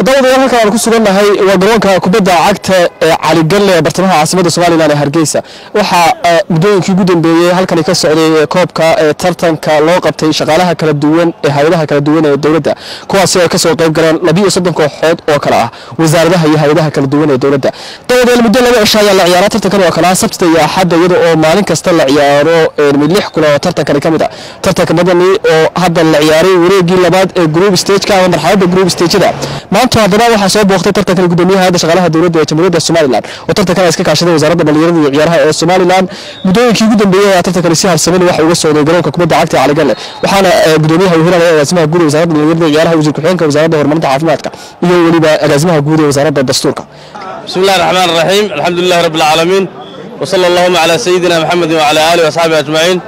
daawadayaal halkan aan ku sugannahay waa garoonka kubadda cagta ee caligalle ee bartamaha caasimada somalilan ee hargeysa waxaa muddooyinkii ugu dambeeyey halkani ka socday koobka ee tartanka loo qabtay shaqaalaha kala duwan ee hay-adaha kala duwan ee dowladda kuwaasi ay kasoo qayb galeen labiyo soddon kooxood oo kale ah wasaaradaha iyo hay-adaha kala duwan ee dowladda daawadayaal muddo laba cisho ayaa la ciyaaraa tartankan oo kale ah sabtida iyo axadda iyada oo maalin kasta la ciyaaro mid lix kulan oo tartankani ka mid ah tartanka madani oo hadda la ciyaaray wareegii labaad ee group stageka ama marxaladda group stageda maanta haddana waxaa soo booqtay tartankan gudoomiyaha hayadda shaqaalaha dowladda ee jamhuuriyadda somalilan oo tartankan ay iska kaashaday wasaaradda dhalinyarada iyo ciyaaraha ee somalilan muddooyinkii ugu dambeeyey ayaa tartankani si habsamani waxa uga socday garoonka kubadda cagta ee caligalle waxaana gudoomiyaha wehiraya agaasimaha guud ee wasaaradda dhalinyarada iyo ciyaaraha wasiir ku-xigeenka wasaaradda horumarinta caafimaadka iyo weliba agaasimaha guud ee wasaaradda dastuurka بسم الله الرحمن الرحيم الحمد لله رب العالمين وصلى اللهم على سيدنا محمد وعلى آله وصحبه أجمعين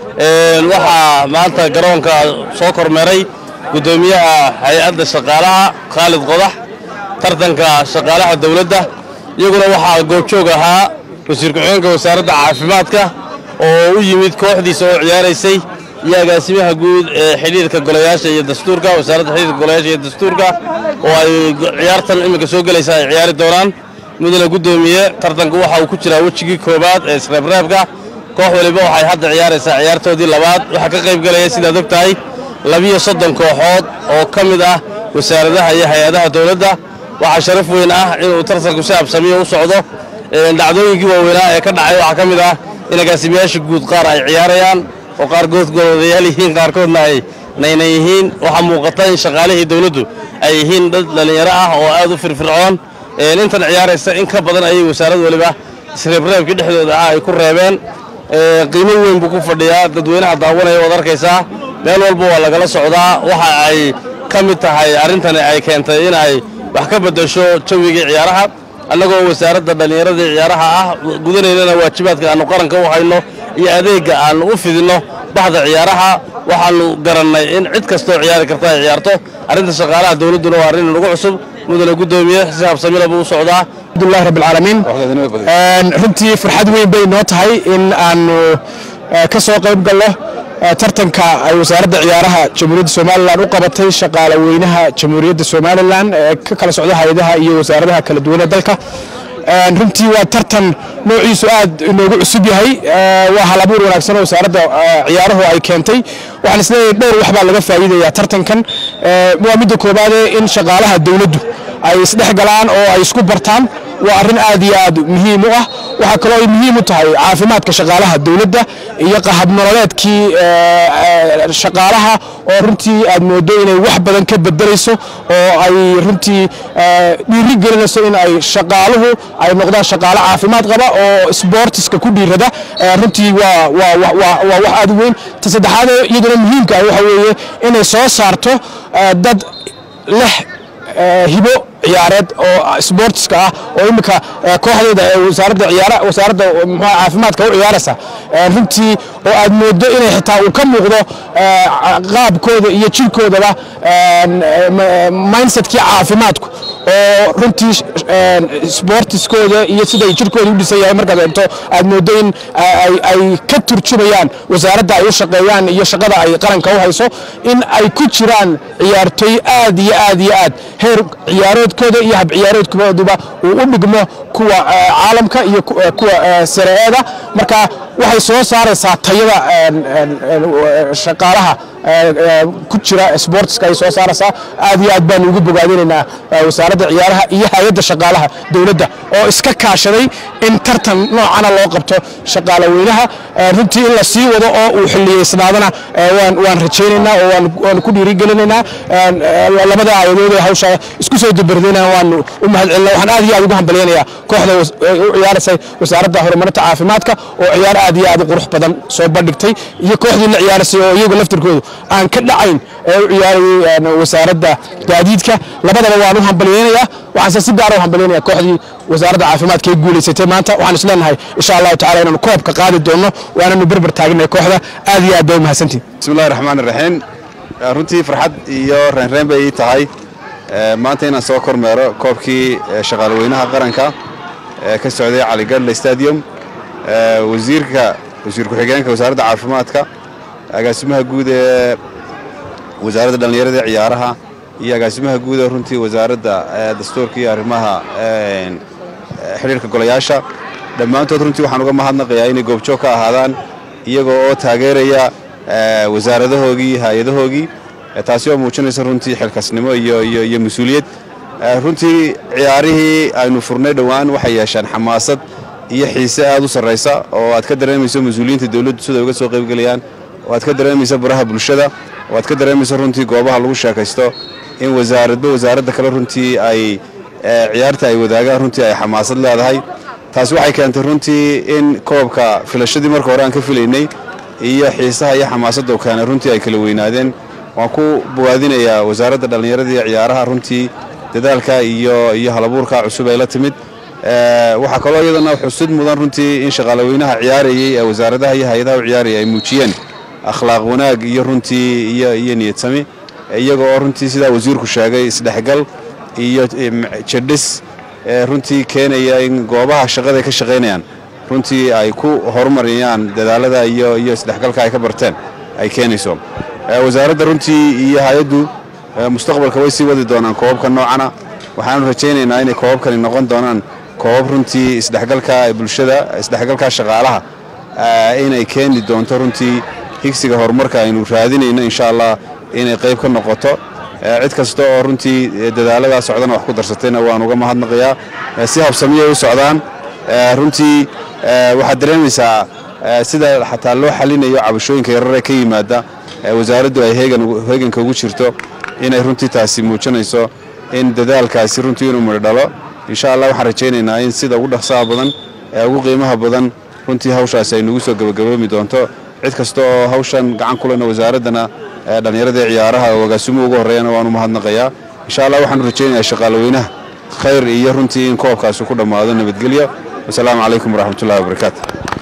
waxaa maanta garoonka soo kormeeray gudoomiyaha hay-adda shaqaalaha khaalid qodax tartanka shaqaalaha dowladda iyaguna waxaa goobjoog ahaa wasiir ku-xigeenka wasaaradda caafimaadka oo u yimid kooxdiisa oo ciyaaraysay iyo agaasimaha guud ee xidhiirka golayaasha iyo dastuurka wasaaradda xidhiirka golayaasha iyo dastuurka oo ay ciyaartan iminka soo gelaysa ay ciyaari doonaan mudane gudoomiye tartanku waxa uu ku jiraa wejigii koobaad ee isreebreebka koox waliba waxay hadda ciyaaraysaa ciyaartoodii labaad waxaa ka qayb galaya sidaad og tahay labiyo soddon kooxood oo ka mid ah wasaaradaha iyo hay-adaha dowladda waxaa sharaf weyn ah inuu tartanku si habsamiyo u socdo dhacdooyinkii waaweynaa ee ka dhacay waxaa ka mid ah in agaasimayaasha guud qaar ay ciyaarayaan oo qaar goodgoloodayaal yihiin qaarkoodna ay naynan yihiin waxaa muuqata in shaqaalihii dowladdu ay yihiin dad dhallinyaro ah oo aad u firfircoon intan ciyaaraysa in ka badan ayay wasaarad waliba isreebreebkii dhexdooda ah ay ku reebeen qiimo weyn buu ku fadhiyaa dadweynaha daawanaya waad arkaysaa meel walba waa lagala socdaa waxa ay ka mid tahay arrintani ay keentay in ay wax ka beddesho jawigii ciyaaraha annagoo wasaaradda dhallinyarada ciyaaraha ah gudanaynana waajibaadka aannu qaranka u hayno iyo adeegga aannu u fidinno baxda ciyaaraha waxaannu garannay in cid kastoo ciyaari karta ay ciyaarto arrinta shaqaalaha dowladduna waa arrin nagu cusub mudane gudoomiye si habsamila buu u socdaa alhamdulilah rabbi alcaalamiin runtii farxad weyn bay noo tahay in aanu ka soo qayb galno tartanka ay wasaaradda ciyaaraha jamhuuriyadda somalilan u qabatay shaqaale weynaha jamhuuriyadda somalilan ee ka kala socda hay-adaha iyo wasaaradaha kala duwan ee dalka runtii waa tartan noociisu aad inoogu cusub yahay waa halabuur wanaagsan oo wasaaradda ciyaaruhu ay keentay waxaan isleeyahay dhowr wax baa laga faa'iidaya tartankan waa midda koobaadee in shaqaalaha dowladdu ay isdhex galaan oo ay isku bartaan waa arrin aad iyo aad muhiim u ah waxaa kaloo ay muhiim u tahay caafimaadka shaqaalaha dowladda iyo qahab nololeedkii shaqaalaha oo runtii aad moodo inay wax badan ka bedelayso oo ay runtii dhiiri gelinayso in ay shaqaaluhu ay noqdaan shaqaalo caafimaad qaba oo sboortiska ku dhiirada runtii waa wax aad u weyn ta saddexaad iyaduna muhiimka ah waxa weeye inay soo saarto dad leh hibo ciyaareed oo sportska ah oo imika kooxdeeda ee wasaaradda ciyaara wasaaradda muxuu caafimaadka u ciyaaraysa runtii oo aad moodo inay xitaa uu ka muuqdo qaabkooda iyo jirkoodaba mindsetkii caafimaadku oo runtii sportiskooda iyo siday jirkooda u dhisan yahay markaad eegto aad moodo in ay ka turjumayaan wasaaradda ay u shaqeeyaan iyo shaqada ay qaranka u hayso in ay ku jiraan ciyaartoy aad iyo aad iyo aad heer ciyaaroodkooda iyo hab ciyaaroodkooduba uu u dhigmo kuwa caalamka iyo kuwa sareeeda marka waxay soo saaraysaa tayada shaqaalaha ku jira sportska ay soo saaraysaa aad iyo aad baanu ugu bogaadinaynaa wasaaradda ciyaaraha iyo hay-adda shaqaalaha dowladda oo iska kaashaday in tartan noocana loo qabto shaqaale weynaha runtii in la sii wado oo uu xiliyeysnaadana waan rajaynaynaa oo waanu ku dhiirigelinaynaa labada aayadood ee hawsha isku soo dabardayna waanu u mahadcelina waxaan aad iyo aad ugu hambalyaynayaa kooxda u ciyaaraysay wasaaradda horumarinta caafimaadka oo ciyaar aad iyo aad u qurux badan soo bandhigtay iyo kooxdii la ciyaaraysay oo iyagu laftirkoodu aan ka dhacayn ee u ciyaarayay wasaaradda gaadiidka labadaba waan u hambalyaynayaa waxaanse si gaara u hambalyaynaya kooxdii wasaaradda caafimaadka ee guulaysatay maanta waxaan is leenahay insha allahu tacala inaanu koobka qaadi doonno waananu berber taagnay kooxda aad iyo aad bay u mahadsantihin bismillahi raxmaan iraxiim runtii farxad iyo reenreen bay ii tahay maanta inaan soo kormeero koobkii shaqaalweynaha qaranka ee ka socday caligadle stadium wasiirka wasiir ku-xigeenka wasaaradda caafimaadka agaasimaha guud ee wasaaradda dhallinyarada ciyaaraha iyo agaasimaha guud ee runtii wasaaradda dastuurka iyo arrimaha xidhiirka golayaasha dhammaantood runtii waxaan uga mahadnaqayaa inay goobjoog ka ahaadaan iyagoo oo taageeraya wasaaradahoogii hay-adahoogii taasi oo muujinaysa runtii xilkasnimo iyo mas-uuliyad runtii ciyaarihii aynu furnay dhowaan waxay yeeshaan xamaasad iyo xiise aad u sarraysa oo aad ka dareemayso mas-uuliyiinta dowladdu sida uga soo qaybgelayaan oo aad ka dareemayso baraha bulshada oo aad ka dareemayso runtii goobaha lagu sheekaysto in wasaaradba wasaaradda kale runtii ay ciyaarta ay wadaagaan runtii ay xamaasad leedahay taasi waxay keentay runtii in koobka filashadii marka hore aan ka filaynay iyo xiisaha iyo xamaasadda u keenay runtii ay kala weynaadeen waan ku bowaadinayaa wasaaradda dhallinyarada iyo ciyaaraha runtii dadaalka iyo iyo halabuurka cusub ay la timid waxaa kaloo iyadana xusid mudan runtii in shaqaalaweynaha ciyaarayay ee wasaaradaha iyo hay-adaha u ciyaaraya ay muujiyeen akhlaaq wanaag iyo runtii iyo iyo niyadsami iyaga oo runtii sidaa wasiirku sheegay isdhexgal iyo jadhis runtii keenaya in goobaha shaqada ay ka shaqaynayaan runtii ay ku horumariyaan dadaalada iyo iyo isdhexgalka ay ka barteen ay keenayso wasaaradda runtii iyo hay-addu mustaqbalka way sii wadi doonaan koobabka noocana waxaanu rajaynaynaa inay koobabkani noqon doonaan koobab runtii isdhexgalka bulshada isdhexgalka shaqaalaha inay keeni doonto runtii higsiga horumarka aynu raadinayno insha allah inay qayb ka noqoto cid kasta oo runtii dadaaladaa socdana wax ku darsatayna waan uga mahadnaqayaa si habsamiyay u socdaan runtii waxaad dareemaysaa sida xataa loo xalinayo cabashooyinka yarare ka yimaada wasaaraddu ay heeganka ugu jirto inay runtii taasi muujinayso in dadaalkaasi runtii inuu midho dhalo insha allah waxaan rajaynaynaa in sida ugu dhaqsaha badan ee ugu qiimaha badan runtii hawshaasi ay nagu soo gebagaboomi doonto cid kasta oo hawshan gacan kulena wasaaraddana dhallinyarada ciyaaraha oo agaasimuhu ugu horreeyana waanu mahadnaqayaa insha allah waxaanu rajaynayaa shaqaalaweynaha khayr iyo runtii in koobkaasi ku dhammaado nabadgelyo wasalaamu calaykum waraxmatullahi wabarakaatu